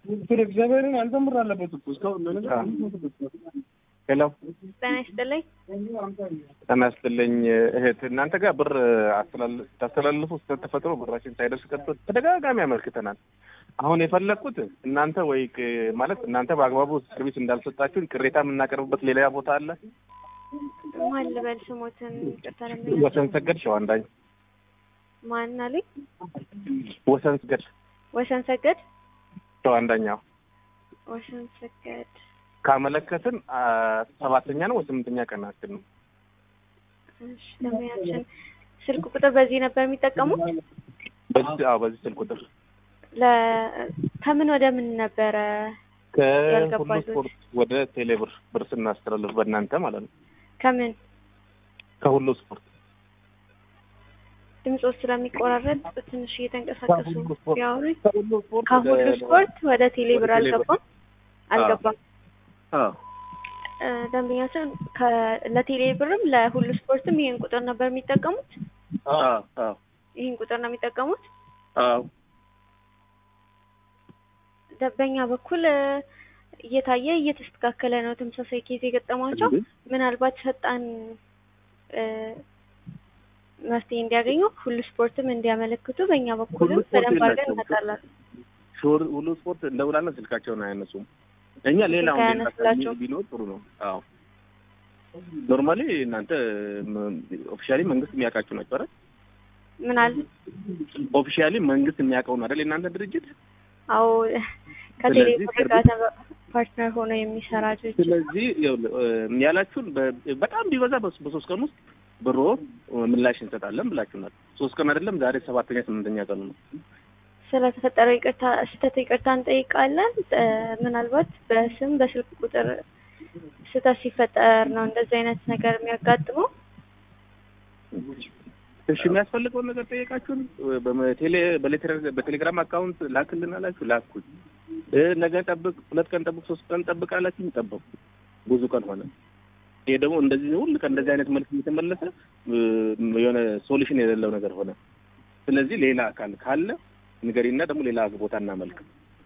እግዚአብሔርን አንተምር አለበት እኮ እስካሁን ለነገር ሄሎ ጤና ይስጥልኝ። ጤና ይስጥልኝ እህት፣ እናንተ ጋር ብር አስተላል- ታስተላልፉ ስህተት ተፈጥሮ ብራችን ሳይደርስ ቀርቶ ተደጋጋሚ አመልክተናል። አሁን የፈለግኩት እናንተ ወይ ቅ- ማለት እናንተ በአግባቡ ሰርቪስ እንዳልሰጣችሁን ቅሬታ የምናቀርብበት ሌላ ቦታ አለ። ማን ልበል ስሞትን ይቅርታ ለምኛለሁ። ወሰን ሰገድ ሸዋንዳኝ ማን አሉኝ? ወሰን ሰገድ ወሰን ሰገድ ሸዋንዳኛው ወሰን ሰገድ ካመለከትን አ፣ ሰባተኛ ነው ወይ ስምንተኛ ቀናችን ነው። እሺ ደንበኛችን ስልክ ቁጥር በዚህ ነበር የሚጠቀሙት? በዚህ አዎ፣ በዚህ ስልክ ቁጥር ለ ከምን ወደ ምን ነበረ? ከሁሉ ያልገባኝ ስፖርት ወደ ቴሌብር ብር ስናስተላልፍ በእናንተ ማለት ነው። ከምን ከሁሉ ስፖርት ድምፆ ስለሚቆራረጥ ትንሽ እየተንቀሳቀሱ ከሁሉ ስፖርት ቢያወሩኝ። ከሁሉ ስፖርት ከሁሉ ወደ- ስፖርት ወደ ቴሌብር ወደ ቴሌብር። አልገባም አልገባም። አዎ እ፣ ደንበኛችን ከ- ለቴሌብርም ለሁሉ ስፖርትም ይህን ቁጥር ነበር የሚጠቀሙት? አዎ አዎ ይህን ቁጥር ነው የሚጠቀሙት? አዎ በኛ በኩል እ፣ እየታየ እየተስተካከለ ነው። ተመሳሳይ ኬዝ የገጠማቸው ምናልባት ፈጣን እ፣ መፍትሄ እንዲያገኙ ሁሉ ስፖርትም እንዲያመለክቱ በእኛ በኩልም ሁሉ ስፖርት በደንብ አድርገን የላቸውም። እንሰጣለን። ሹር ሁሉ ስፖርት እንደውላለን፣ ስልካቸውን አያነሱም። እኛ ሌላውን ስልክ ሌላ አያነሱላቸውም። ቢኖር ጥሩ ነው። አዎ ኖርማሊ እናንተ ኦፊሻሊ መንግስት የሚያውቃችሁ ናቸው አይደል? ምናል ኦፊሻሊ መንግስት የሚያውቀው ነው አይደል? የእናንተ ድርጅት አዎ ከቴሌብር ስለዚህ ጋር ተባ- ፓርትነር ሆኖ የሚሰራ ድርጅት ነው። ስለዚህ ይኸውልህ፣ እ፣ ያላችሁን በ- በጣም ቢበዛ በስ- በሶስት ቀን ውስጥ ብሮ ምላሽ እንሰጣለን ብላችሁናል። ሶስት ቀን አይደለም ዛሬ ሰባተኛ ስምንተኛ ቀኑ ነው። ስለተፈጠረው ይቅርታ ስህተት ይቅርታ እንጠይቃለን። እ፣ ምናልባት በስም በስልክ ቁጥር ስህተት ሲፈጠር ነው እንደዚህ አይነት ነገር የሚያጋጥመው። እሺ የሚያስፈልገውን ነገር ጠየቃችሁን። በቴሌ በሌቴራ- በቴሌግራም አካውንት ላክልን አላችሁ ላኩኝ። እ፣ ነገ ጠብቅ፣ ሁለት ቀን ጠብቅ፣ ሶስት ቀን ጠብቅ አላችሁኝ ጠበቁ። ብዙ ቀን ሆነ። ይሄ ደግሞ እንደዚህ ሁል ቀን እንደዚህ አይነት መልክ እየተመለሰ እ፣ የሆነ ሶሉሽን የሌለው ነገር ሆነ። ስለዚህ ሌላ አካል ካለ ንገሪና ደግሞ ሌላ ቦታ እናመልክ።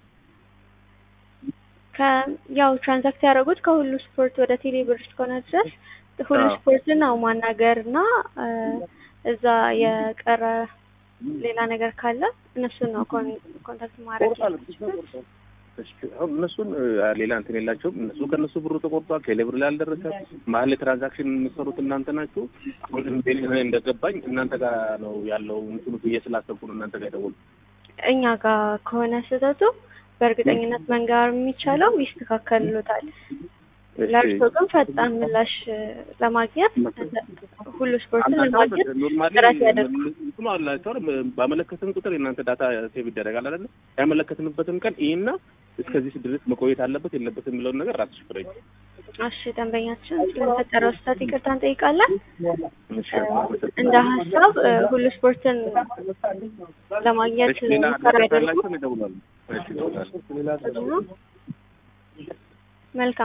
ከ ያው ትራንዛክት ያደረጉት ከሁሉ ስፖርት ወደ ቴሌብር እስከሆነ ድረስ ሁሉ አዎ። ስፖርትን ነው ማናገር እና እ፣ እዛ የቀረ ሌላ ነገር ካለ እነሱን ነው ኮን- ኮንታክት ማድረግ የሚችሉት። እሺ፣ አሁን እነሱን እ፣ ሌላ እንትን የላቸውም። እነሱ ከእነሱ ብሩ ተቆርጧል። ቴሌብር ላይ አልደረሰ። መሀል ላይ ትራንዛክሽን የምትሰሩት እናንተ ናችሁ። አሁን እንደ- እንደገባኝ እናንተ ጋር ነው ያለው እንትኑ ብዬ ስላሰብኩ ነው እናንተ ጋር የደወልኩት። እኛ ጋር ከሆነ ስህተቱ በእርግጠኝነት መንገር የሚቻለው ይስተካከልሎታል። ለእርሶ ግን ፈጣን ምላሽ እ፣ ለማግኘት ሁሉ ስፖርትን ለማግኘት ኖርማሊ ጥረት ያደርጉ። እንትኑ አላቸው አይደል? ባመለከትን ቁጥር የእናንተ ዳታ ሴቭ ይደረጋል አይደለ? ያመለከትንበትን ቀን ይህና እስከዚህ ድረስ መቆየት አለበት የለበትም የሚለውን ነገር ራስሽ ፍረጅ። እሺ ደንበኛችን ስለተፈጠረው ስህተት ይቅርታ እንጠይቃለን። እሺ፣ አመሰግናለሁ። እንደ ሀሳብ እ፣ ሁሉ ስፖርትን ለማግኘት እሺ፣ ሌላ ሙከራ አድራሻ ያደርጉ። ያላቸው እደውላለሁ። እሺ፣ እደውላለሁ። መልካም